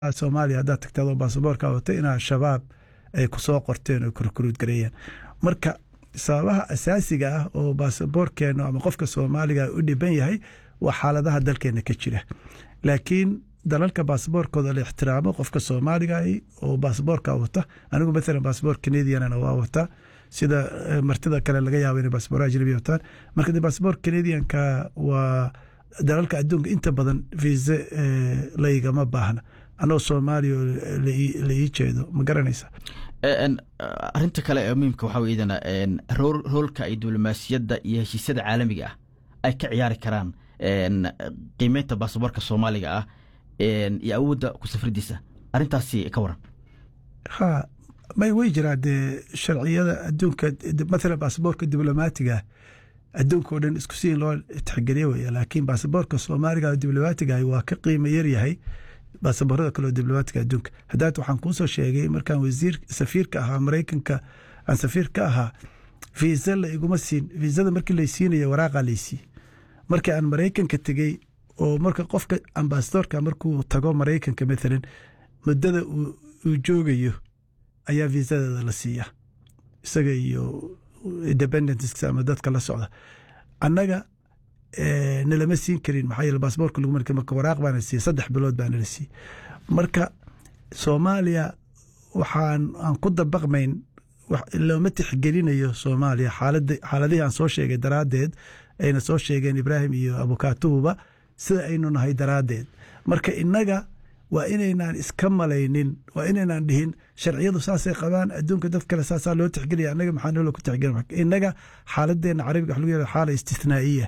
soomaaliya haddaad tagta adoo baasaboorka wata inaa shabaab ay kusoo qorteen oo kurkuruud gareeyeen marka sababaha asaasiga ah oo baasaboorkeenu ama qofka soomaaliga u dhiban yahay waa xaaladaha dalkeena ka jira laakiin dalalka baasaboorkooda la ixtiraamo qofka soomaaliga oo baasaboorka wata anigu maalan baasaboor canadianna waa wataa sida martida kale laga yaabo inay baasaboor ajnabi wataan marka de baasaboor canadianka waa dalalka adduunka inta badan viise laygama baahna anoo soomaaliya la ii jeedo ma garanaysa arinta kale ee muhiimka waxaa weydana roolka ay diblomaasiyadda iyo heshiisyada caalamiga ah ay ka ciyaari karaan qiimeynta baasaboorka soomaaliga ah iyo awoodda ku safridiisa arrintaasi ka waran ha may way jiraa dee sharciyada adduunka mathalan baasaboorka diblomaatiga adduunka oo dhan isku siin loo tixgeliye wey laakiin baasaboorka soomaaliga diblomaatiga waa ka qiimo yaryahay baasaboorada kaleo diblomaatiga adduunka haddaad waxaan kuusoo sheegay markaan wasiir safiirka ahaa maraykanka aan safiir ka ahaa viisa la iguma siin viisada markii lay siinaya waraaqa laysii markii aan maraykanka tegey oo marka qofka ambasadorka markuu tago maraykanka maalan muddada uu joogayo ayaa viisadeeda la siiya isaga iyo independents ama dadka la socda annaga nalama siin karin maxaa yeele baasaboorka lagu marka marka waraaq baana siiye saddex bilood baana la siiye marka soomaaliya waxaan aan ku dabaqmayn looma tixgelinayo soomaaliya xaalada xaaladihii aan soo sheegay daraaddeed ayna soo sheegeen ibraahim iyo abukaatuhuba sida aynu nahay daraaddeed marka innaga waa inaynaan iska malaynin waa inaynaan dhihin sharciyadu saasay qabaan adduunka dad kale saasaa loo tixgelaya annaga maxaa nolo ku tixgelin innaga xaaladeenna carabiga waxa lagu yihahda xaala istithnaa'iya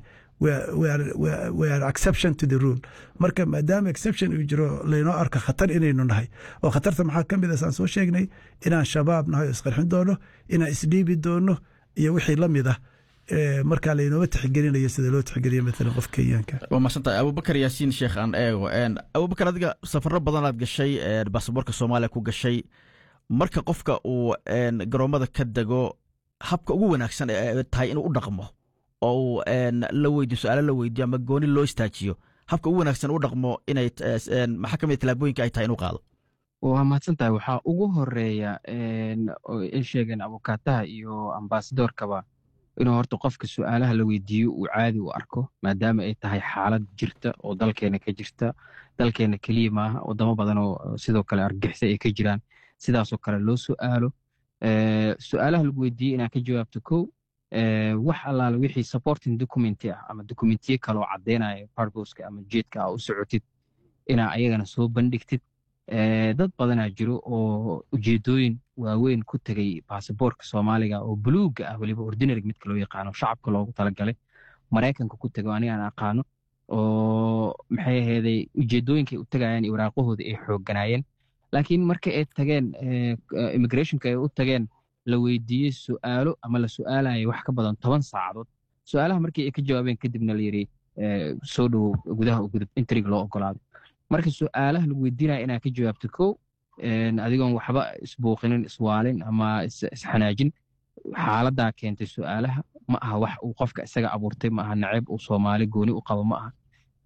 we are exception to the rule marka maadaama exception uu jiro laynoo arko khatar inaynu nahay oo khatarta maxaa ka mid a saan soo sheegnay inaan shabaab nahay oo isqarxin doono inaan isdhiibi doono iyo wixii la mid ah markaa laynooma tixgelinayo sida loo tixgeliyo maalan qof kenyaanka waa masantahay abubakar yaasiin sheekh aan eego abubakar adiga safaro badanaad gashay baasaboorka soomaaliya ku gashay marka qofka uu garoomada ka dego habka ugu wanaagsan ee tahay inuu u dhaqmo oo uu la weydiyo su-aalo la weydiyo ama gooni loo istaajiyo habka ugu wanaagsan u dhaqmo inay maxaa ka mid talaabooyinka ay tahay inuu qaado waa mahadsan tahay waxaa ugu horeeya ay sheegeen abukaataha iyo ambasadorkaba inuu horta qofka su-aalaha la weydiiyo uu caadi u arko maadaama ay tahay xaalad jirta oo dalkeena ka jirta dalkeena keliya maaha wadamo badan oo sidoo kale argixisa ay ka jiraan sidaasoo kale loo su'aalo su-aalaha lagu weydiiyey inaan ka jawaabto kow wax allaale wixii supporting documenti ah ama documentiye kaloo caddeynaya parboska ama jeedka ah u socotid inaa ayagana soo bandhigtid dad badanaa jiro oo ujeedooyin waaweyn ku tegay baasaboorka soomaaliga oo buluuga ah weliba ordinarig midka loo yaqaano shacabka loogu talagalay maraykanka ku tego anigaan aqaano oo maxay aheeday ujeedooyinkay u tegayaan iyo waraaqahooda ay xoogganaayeen laakiin marka ay tageen immigrationka ay u tageen la weydiiyey su'aalo ama la su'aalayay wax ka badan toban saacadood su'aalaha markii ay ka jawaabeen kadibna la yidhi soo dhowow gudaha u gudub intrig loo ogolaaday marka su'aalaha lagu weydiinaya inaa ka jawaabto kow adigoon waxba isbuuqinin iswaalin ama isxanaajin xaaladaa keentay su'aalaha ma aha wax uu qofka isaga abuurtay ma aha naceyb uu soomaali gooni u qabo ma aha